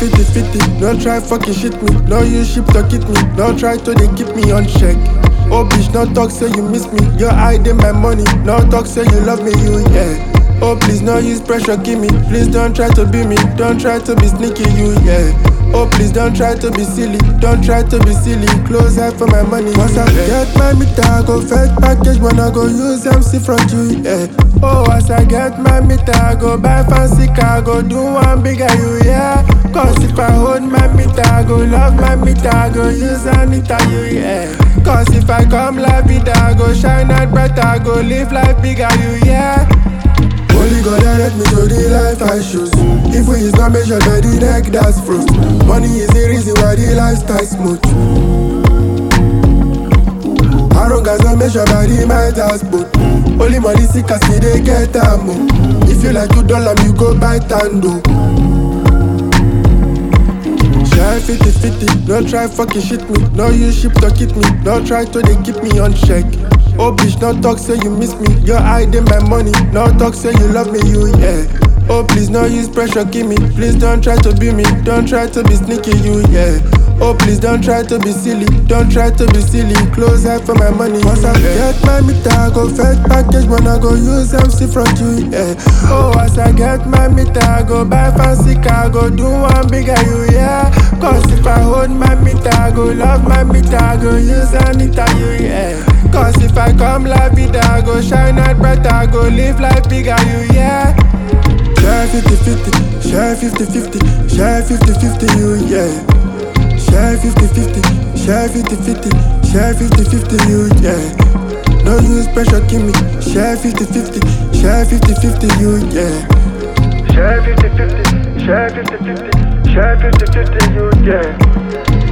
50 50. No try fucking shit me. No use ship to hit me. No try to they keep me on check. Oh bitch, no talk say you miss me. Your hiding my money. No talk say you love me, you yeah. Oh please, no use pressure, give me. Please don't try to be me. Don't try to be sneaky, you yeah. Oh please, don't try to be silly. Don't try to be silly. Close eye for my money. Once I get my meter, I go fetch package when I go use MC front you yeah. Oh, as I get my meter, I go buy fancy car, go do one bigger you yeah. Cause if I hold my meter, I go love my meter, I go use Anita you yeah. Cause if I come la vida, I go shine out brighter, I go live life bigger you yeah. Only God direct me to the life I choose. If we is not measured by the neck, that's fruit. Money is the reason why the lifestyle smooth. Arrogance not measured by the might as boot. Only money sick as me they get a move. If you like two dollar, you go buy tando. Share 50 50, no try fucking shit me. No use ship to hit me. No try to they keep me on check. Oh bitch, no talk say you miss me. You're hiding my money. No talk say you love me, you yeah. Oh please, no use pressure, give me. Please don't try to be me. Don't try to be sneaky, you yeah. Oh please, don't try to be silly. Don't try to be silly. Close eye for my money. Once I get my meter, I go fetch package when I go use MC front you yeah. Oh, as I get my meter, I go buy fancy car, go do one bigger you yeah. Cause if I hold my meter, I go love my meter, I go use Anita you yeah. Cause if I come la vida, I go shine out brighter, I go live life bigger you yeah. Share 50 50, share 50 50, share 50 50 you yeah. Share 50 50, share 50 50, share 50 50 you yeah. No use pressure, give me. Share 50 50, share 50 50 you yeah. Share 50 50, share 50 50, share 50 50, you yeah.